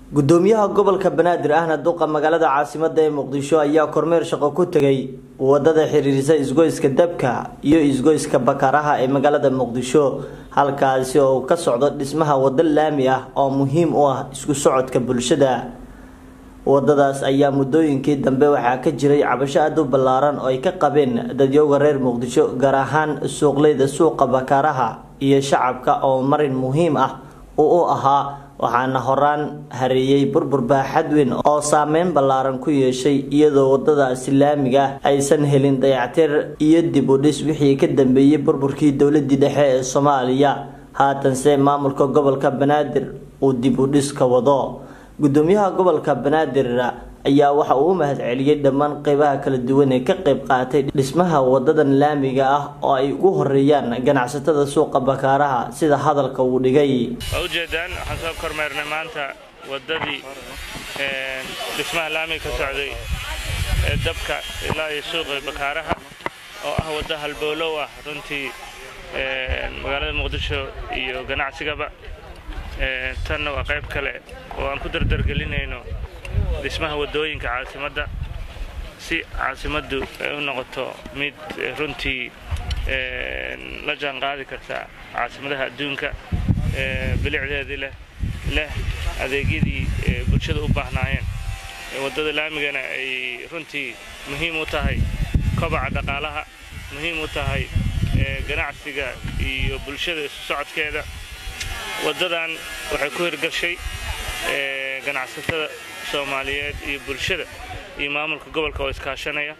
gudoomiyaha gobolka banaadir ahna duqa magaalada caasimada ee muqdisho ayaa kormeer shaqo ku tegay wadada xiriirisa isgoyska dabka iyo isgoyska bakaaraha ee magaalada muqdisho halkaasi oo ka socdo dhismaha wado laami ah oo muhiim u ah isku socodka bulshada wadadaas ayaa muddooyinkii dambe waxaa ka jiray cabasho aada u ballaaran oo ay ka qabeen dadyooga reer muqdisho gaar ahaan suuqleyda suuqa bakaaraha iyo shacabka oo marin muhiim ah uu u ahaa waxaana horaan hareeyey burbur baaxad weyn oo saameyn ballaaran ku yeeshay iyadoo wadadaasi laamiga aysan helin dayactir iyo dib u dhis wixii ka dambeeyey burburkii dowladii dhexe ee soomaaliya haatanse maamulka gobolka banaadir uu dib u dhis ka wado gudoomiyaha gobolka banaadir ayaa waxa uu u mahad celiyey dhammaan qeybaha kala duwan ee ka qeyb qaatay dhismaha wadadan laamiga ah oo ay ugu horeeyaan ganacsatada suuqa bakaaraha sida hadalka uu dhigay waa ujeedaan waxaan soo kormeernay maanta wadadii dhismaha laamiga ka socday ee dabka ilaa iyo suuqa bakaaraha oo ah waddo halbowlow ah runtii magaalada muqdisho iyo ganacsigaba tanna waa qayb kale oo aan ku dardargelinayno dhismaha waddooyinka caasimadda si caasimaddu ay u noqoto mid runtii la jaan qaadi karta caasimadaha adduunka bilicdeedii leh leh adeegyadii bulshada u baahnaayeen waddada laamigana ay runtii muhiim u tahay kobaca dhaqaalaha muhiim u tahay ganacsiga iyo bulshada isu socodkeeda waddadan waxay ku hirgashay ganacsatada soomaaliyeed iyo bulshada iyo maamulka gobolka oo iskaashanaya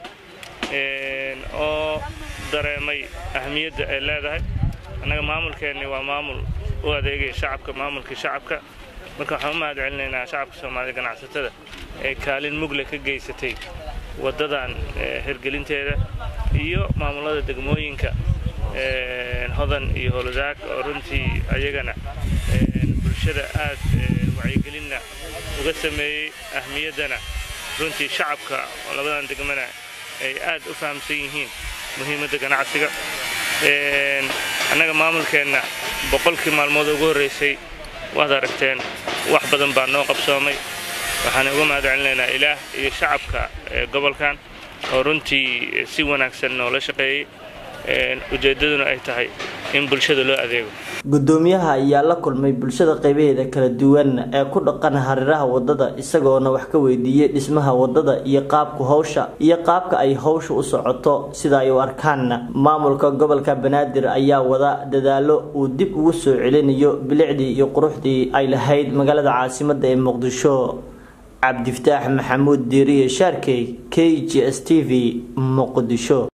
oo dareemay ahmiyadda ay leedahay annaga maamulkeenni waa maamul u adeegaya shacabka maamulkii shacabka marka waxaan u mahad celinaynaa shacabka soomaaliyed ganacsatada ee kaalin mugle ka geysatay waddadan hirgelinteeda iyo maamulada degmooyinka hodan iyo howladaag oo runtii ayagana bulshada aad wacyigelinna uga sameeyey ahmiyaddana runtii shacabka oo labadan degmana ay aad u fahamsan yihiin muhiimadda ganacsiga annaga maamulkeenna boqolkii maalmood ugu horraysay waad aragteen wax badan baa noo qabsoomay waxaan uga mahad celinaynaa ilaah iyo shacabka gobolkan oo runtii si wanaagsan noola shaqeeyey ujeeddaduna ay tahay in bulshada loo adeego gudoomiyaha ayaa la kulmay bulshada qeybaheeda kala duwan ee ku dhaqan hareeraha wadada isagoona wax ka weydiiyey dhismaha wadada iyo qaabka howsha iyo qaabka ay howsha u socoto sida ay u arkaan maamulka gobolka banaadir ayaa wada dadaalo uu dib ugu soo celinayo bilicdii iyo quruxdii ay lahayd magaalada caasimada ee muqdisho cabdifataax maxamuud diiriye shaarkey k g s t v muqdisho